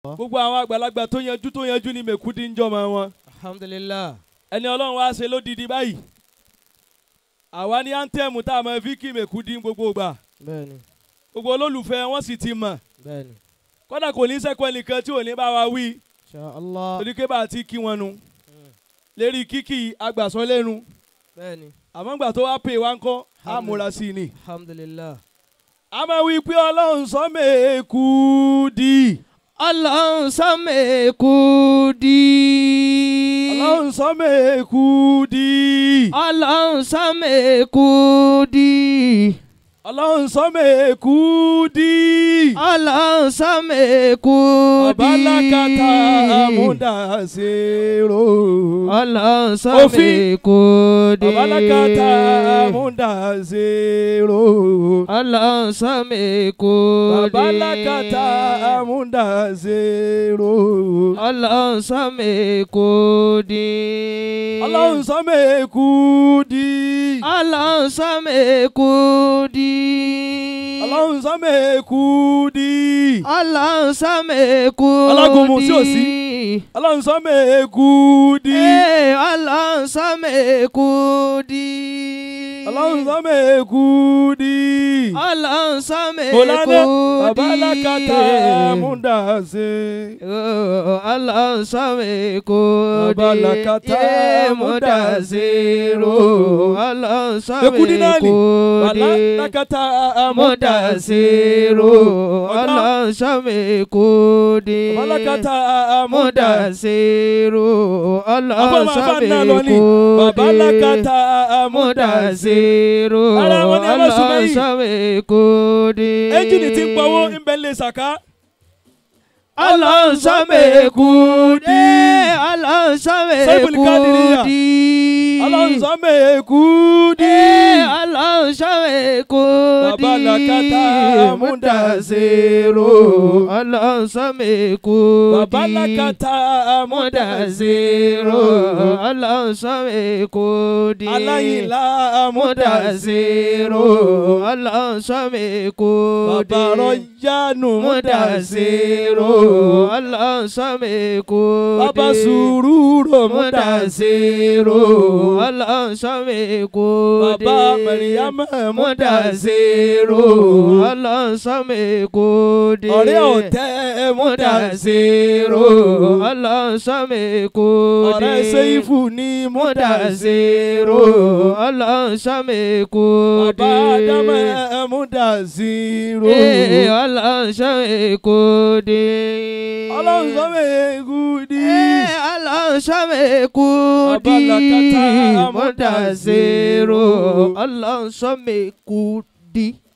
gbogbo àwọn àgbàlagbà tó yanjú tó yanjú ní mẹ̀kúdí ń jọmọ wọn alhamdulillah ẹni ọlọ́run wá ṣe lódìdí báyìí àwa ní áńtẹ́ẹ̀mù tá a máa fi kí mẹ̀kúdí gbogbo gbà bẹ́ẹ̀ni gbogbo olólùfẹ́ wọn sì ti mọ̀ bẹ́ẹ̀ni kódà kò ní sẹ́kọ̀ọ́ nìkan tí ò ní bá wa wí insha allah torí pé bá a ti kí wọn nu lérí kíkì agbàsọ lẹ́nu bẹ́ẹ̀ni àmọ́ gbà tó wá pè wá ń kọ́ á múra sí i ni. alhamdulillah a máa wí pé ọlọ́run sọ mẹ́ẹ̀kúdí ọlọ́run sọ́mẹ̀kú dí. ọlọ́run sọ mẹ́ẹ̀kúdí ọlọ́run sọ́mẹ̀kú dí. ọlọ́run sọ mẹ́ẹ̀kúdí ọlọ́run sọ́mẹ̀kú dí. babalakata amúdàsírò ọlọ́run sọ́mẹ̀kú dí. babalakata amúdàsírò ọlọ́run sọ́mẹ̀kú dí. babalakata amúdàsírò ọlọ́run sọ́mẹ̀kú dí. ọlọ́run sọ mẹ́ẹ̀kúdí ọlọ́run sọ́mẹ̀kú dí. ọlọ́run sọ mẹ́ẹ̀kúdí ọlọ́run sọ́mẹ̀kú dí. Alágúnmu sí òsí. ọlọ́run sọ mẹ́ẹ̀kúdí Ee, ọlọ́run sọ́mẹ̀kú dí. ọlọ́run sọ mẹ́ẹ̀kúdí ọlọ́run sọ́mẹ̀kú mọ̀lánà dí. babalakata amúdàsí. Oh, ọlọ́run sọ́mẹ̀kú dí. Babalakata Ee, Mudasiru. ọlọ́run Ekudi náà ni sọ́mẹ̀kú dí. babalakata amúdàsí. Mudasiru, ọlọ́run sọ́mẹ̀kú dí. babalakata amúdàsí. Mudasiru, ọlọ́run Afọ́mọ afáàná lọ ní sọ́mẹ̀kú dí. babalakata amúdàsí. Mudasiru, Ara wọn ni ẹ lọ sùn ọlọ́run mẹ́yìn. sọ́mẹ̀kú dí. ẹ́ńjìnì tí ń pawó ń bẹ lè sàká. ọlọ́run sọ́mẹ̀kú dí. ọlọ́run Saibul sọ́mẹ̀kú Kadiriya. dí. ọlọ́run sọ mẹ́ẹ̀kúdí. Ee, ọlọ́run sọ́mẹ̀kú dí. babalakata amúdàsí. ọlọ́run sọ́mẹ̀kú dí. babalakata amúdàsí. Mudasiru, ọlọ́run sọ́mẹ̀kú dí. aláyìnlá amúdàsí. Mudasiru, ọlọ́run sọ́mẹ̀kú dí. bàbá rọ̀yánu múdàsí. Mudasiru, ọlọ́run sọ́mẹ̀kú dí. bàbá sùúrù múdàsí. Mudasiru, ọlọ́run sọ́mẹ̀kú dí. bàbá mẹ̀ríyámẹ̀ múdàsí. Mudasiru, ọlọ́run sọ́mẹ̀kú dí. ọ̀rẹ́ ọ̀tẹ́ múdàsí. Mudasiru, ọlọ́run sọ́mẹ̀kú dí. ọ̀rẹ́ sẹ́yìfù ní múdàsí. Mudasiru, ọlọ́run sọ́mẹ̀kú dí. bàbá ádámẹ̀ múdàsí. Ee, ọlọ́run sọ́mẹ̀kú dí. ọlọ́run sọ mẹ́ẹ̀kúdí. Ee, ọlọ́run sọ́mẹ̀kú dí. Babalakata Mudasiru, ọlọ́run sọ́mẹ̀kú dí.